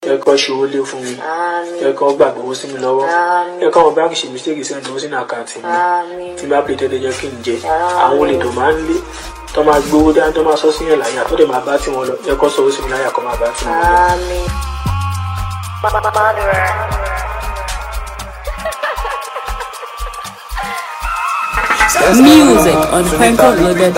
ẹ kọ́ ṣòwò lé fún mi ẹ kọ́ gbàgbé owó sí mi lọ́wọ́ ẹ kọ́ àwọn báńkì ṣe mistake sẹ́ni owó sínú àkáǹtì mi tí bá pè tẹ́lẹ̀ jẹ́ kí n jẹ àwọn olè tó máa ń lé tó máa gbowó dání tó máa sọ sí yẹn láyà tó dẹ̀ máa bá tiwọn lọ ẹ kọ́ sọ owó sí mi láyà kọ́ máa bá tiwọn lọ. Music on PencoLoaded.com.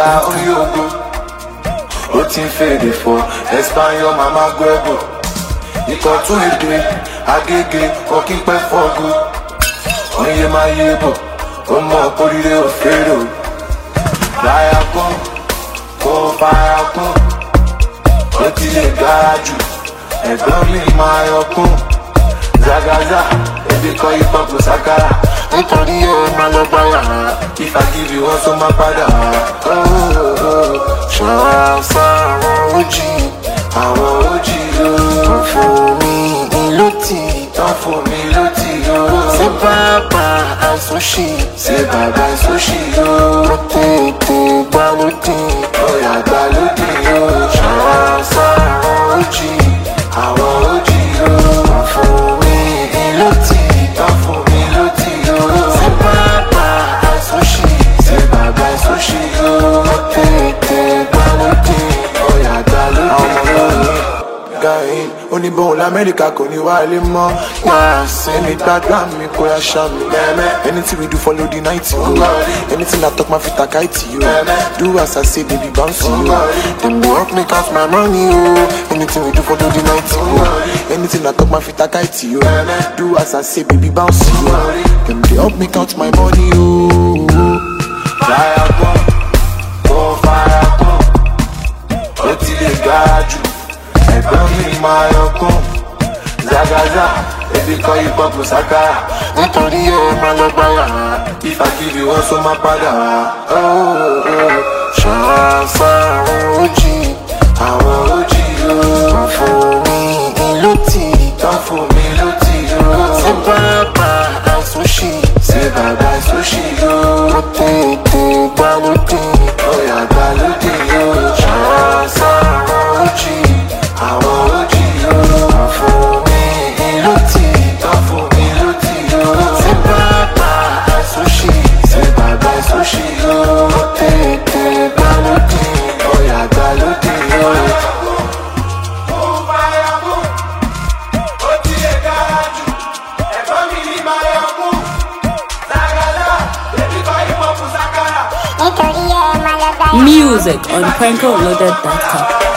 ó ti ń fèrè fọ espanyol mama gbẹ́bù ikọ̀ tún èdè agége ọkí pẹ́ fọ́gù oye máa yé bọ̀ ó mọ̀ kórìíre òfèrè o láyà kún kó fara kún ó ti lè gara jù ẹ̀gbọ́n mi máa yọ kún zagaza ebi kọ́ ipò kò sákàrà nítorí ẹ máa lọ gbá yàrá ìfàgìrì wọn tó máa padà ṣọ́ra sáwọn ojì àwọn ojì ló ń fún mi ìlú tí tán fún mi ló ti yó ṣé bàbá àìsóṣì ṣé bàbá àìsóṣì yó ó tètè gbàlódì ọ̀yà gbàlódì yó ṣọ́ra sáwọn ojì àwọn ojì ló ń fún mi ìlú tí tán fún mi ló ti yó ṣé bàbá àìsóṣì ṣé bàbá àìsóṣì yó ó tètè gbàlódì ọ̀yà gbàlódì yó gain oníbòhùn lamẹ́ríkà kò ní wálé mọ́ yàrá sẹ́ni gbàgbà mi kó yá ṣá mi. anything we do follow the night yo anything i talk ma fi taka it yo do as i say baby bounce yo dem dey help me count my money yo anything we do follow the night yo anything i talk ma fi taka it yo do as i say baby bounce yo dem dey help me count my money yo. Fire gun, go fire gun, ó ti lè gara jù ẹ̀gbọ́n mi máa yọkún zagaza ebi kọ́ ipò kò sákàrà nítorí ẹ máa lọ gbá yàrá ìfàkìrì wọn sọ máa padà ṣọ́ra sáwọn ojì àwọn ojì ló ń fún mi ìlú tí tán fún mi ló ti yó ṣé bàbá àìsóṣì ṣé bàbá àìsóṣì yó ó tètè gbàlódé ọ̀yà gbàlódé yó ṣọ́ra sáwọn ojì àwọn ojì ló ń fún mi ìlú tí tán fún mi ló ti yó ṣé bàbá àìsóṣì ṣé bàbá àìsóṣì yó ó tètè gbàlódé ọ̀yà gbàlódé yó. Music on PencoLoaded.com.